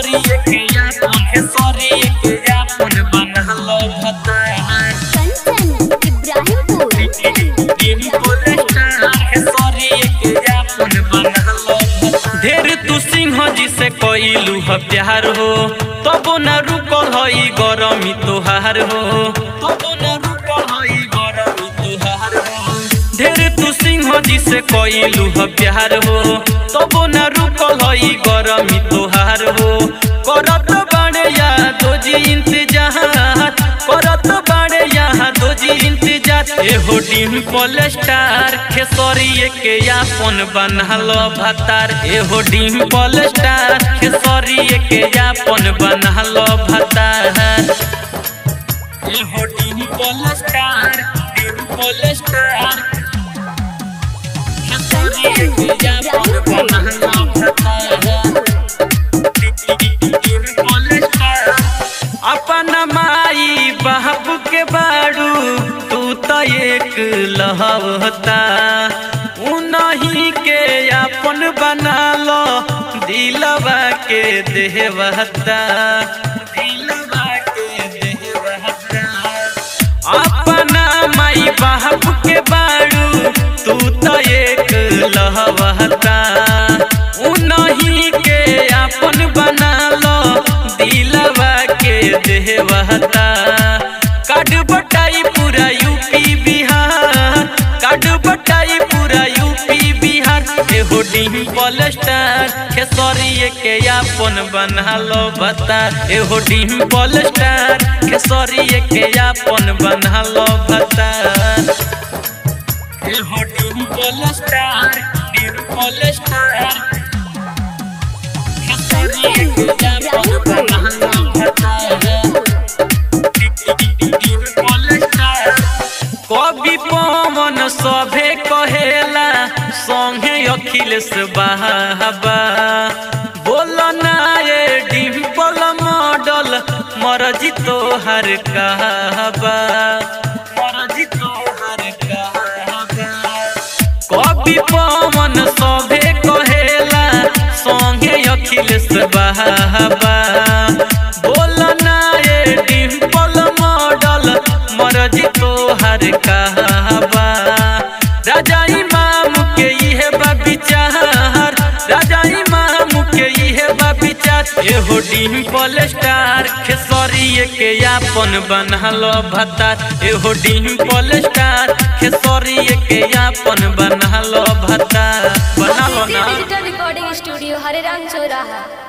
खेसरी के यापन खेसरी के यापन बनहलो भतार कंचन इब्राहिमपुर डिम्पल स्टार खेसरी के यापन बनहलो भतार ढेर तू सिंह जी से कइलू ह प्यार हो तबो न रुकल हई गरमी तोहार हो तबो न रुकल हई गरमी तोहार हो ढेर तू सिंह जी से कइलू ह प्यार हो तबो न रुकल हई गरमी तोहार हो करत बाड़े यादो जी इंतजार करत बाड़े यादो जी इंतजार एहो डिम्पल स्टार खेसरी के यापन बनहलो भतार एहो डिम्पल स्टार खेसरी के यापन बनहलो भतार एहो डिम्पल स्टार डिम्पल स्टार खेसरी के यापन बनहलो भतार अपन माई बाप के बाड़ू तू तो एक लहवता उनही के अपन बना लो दिलवा के देवता दिलवा के देवता अपना माई बाप के बाड़ू तू तो एक लहवता उनही के अपन बना लो दिलवा के देवता काट बटाई पूरा यूपी बिहार काट बटाई पूरा यूपी बिहार एहो डिम्पल स्टार खेसरी के यापन बना लो बता एहो डिम्पल स्टार खेसरी के यापन बना लो बता एहो डिम्पल स्टार डिम्पल स्टार खेसरी के यापन बना लो बता कवि पवन सभे कहेला संगे अखिलेश बाबा बोल ना ये डिम्पल मॉडल मरजी तोहर कहबा मरजी तोहर कहबा कवि पवन सभे कहेला संगे अखिलेश बाबा बोल ना ये डिम्पल मॉडल मरजी तोहर कहबा राजा इमाम के इहे बा विचार राजा इमाम के इहे बा विचार एहो डिम्पल स्टार खेसरी के यापन बनहलो भतार एहो डिम्पल स्टार खेसरी के यापन बनहलो भतार बनहलो ना डिजिटल रिकॉर्डिंग स्टूडियो हरे राम चौराहा